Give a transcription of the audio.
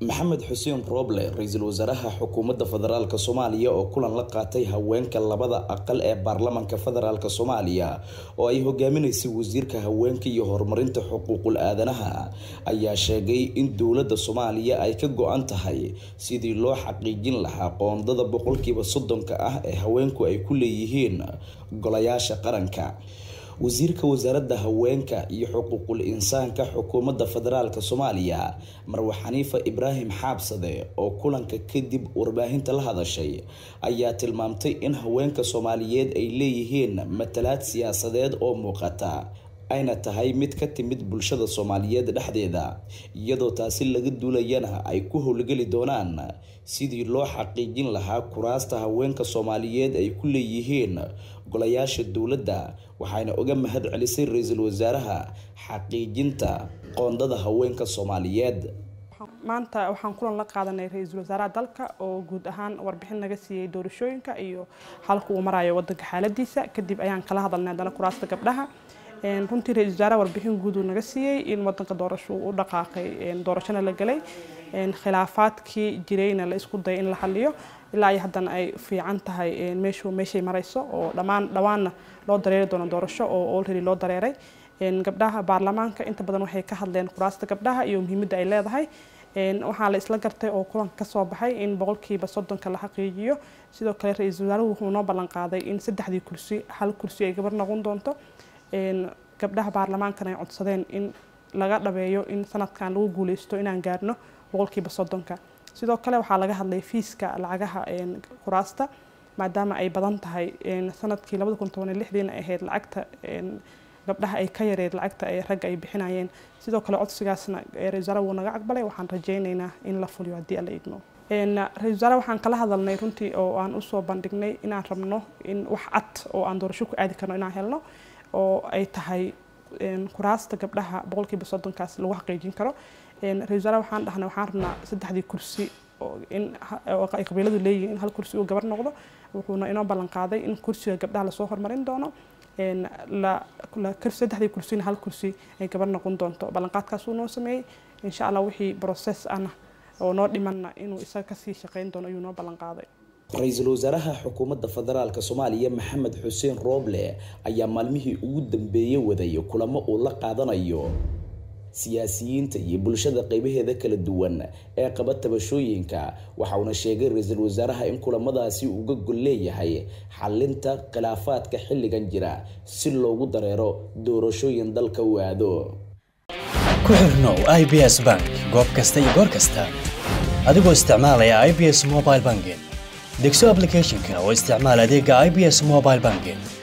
maxamed xuseen rooble ra-iisul wasaaraha xukuumadda federaalk soomaaliya oo kulan la qaatay haweenka labada aqal ee baarlamanka federaalk soomaaliya oo ay hogaaminaysay wasiirka haweenka iyo horumarinta xuquuqul aadanaha ayaa sheegay in dowladda soomaaliya ay ka go-an tahay sidii loo xaqiijin lahaa qoondada boqolkiiba soddonka ah ee haweenku ay ku leeyihiin golayaasha qaranka wasiirka wasaaradda haweenka iyo xuquuqul insaanka xukuumadda federaalk soomaaliya marwe xaniifa ibraahim xaabsade oo kulanka kadib warbaahinta la hadashay ayaa tilmaamtay in haweenka soomaaliyeed ay leeyihiin matalaad siyaasadeed oo muuqata ayna tahay mid ka timid bulshada soomaaliyeed dhexdeeda iyadoo taasi laga duulayana ay ku howlgeli doonaan sidii loo xaqiijin lahaa kuraasta haweenka soomaaliyeed ay ku leeyihiin golayaasha dowladda waxayna uga mahad celisay ra-iisul wasaaraha xaqiijinta qoondada haweenka soomaaliyeed maanta waxaan kulan la qaadanay ra-iisul wasaaraha dalka oo guud ahaan warbixin naga siiyey doorashooyinka iyo halka uu marayo wadanka xaaladiisa kadib ayaan kala hadalnay haddana kuraasta gabdhaha runtii ra-isul wasaaraha warbixin guud uu naga siiyey in wadanka doorasho uu u dhaqaaqay doorashona la gelay khilaafaadkii jirayna la isku dayay in la xaliyo ilaa iyo haddana ay fiican tahay meeshu meeshay marayso oo dhammaan dhawaanna loo dareeri doono doorasho oo already loo dareeray gabdhaha baarlamaanka inta badan waxay ka hadleen kuraasta gabdhaha iyo muhiimadda ay leedahay waxaa la isla gartay oo kulanka kasoo baxay in boqolkiiba soddonka la xaqiijiyo sidoo kale ra-iisul wasaaruhu wuxuu noo ballan qaaday in saddexdii kursi hal kursi ay gabar noqon doonto gabdhaha baarlamaankana ay codsadeen in laga dhabeeyo in sanadkan lagu guuleysto inaan gaarno boqolkiiba soddonka sidoo kale waxaa laga hadlay fiiska lacagaha kuraasta maadaama ay badan tahay sanadkii labada kun toban iyo lixdiina ahayd lacagta gabdhaha ay ka yareed lacagta ay ragga ay bixinayeen sidoo kale codsigaasna ra-isul wasaare wuu naga aqbalay waxaan rajaynaynaa in la fuliyo haddii alla idmo ra-isul wasaare waxaan kala hadalnay runtii oo aan usoo bandhignay inaan rabno in wax cad oo aan doorasho ku aadi karno inaan helno oo ay tahay kuraasta gabdhaha boqolkiiba soddonkaas lagu xaqiijin karo ra-isul wasaare waxaan dhahnay waxaan rabnaa saddexdii kursi in ay qabiiladu leeyihiin in hal kursi uu gabar noqdo wuxuuna inoo ballan qaaday in kursiga gabdhaha lasoo horumarin doono saddexdii kursina hal kursi ay gabar noqon doonto ballanqaadkaasuu noo sameeyey insha allah wixii process ana oo noo dhimanna inuu isaga kasii shaqeyn doono ayuu noo ballan qaaday ra-iisul wasaaraha xukuumadda federaalk soomaaliya maxamed xuseen rooble ayaa maalmihii ugu dambeeyey waday kulamo uu la qaadanayo siyaasiyiinta iyo bulshada qeybaheeda kala duwan ee qaba tabashooyinka waxauna sheegay ra-iisul wasaaraha in kulamadaasi uga gol leeyahay xalinta khilaafaadka xilligan jira si loogu dareero doorashooyin dalka u aado ku xirnow i b s bank goob kasta iyo goor kasta adigoo isticmaalaya i b s mobile banking degso aplicathonka oo isticmaal adeega i b s mobile banking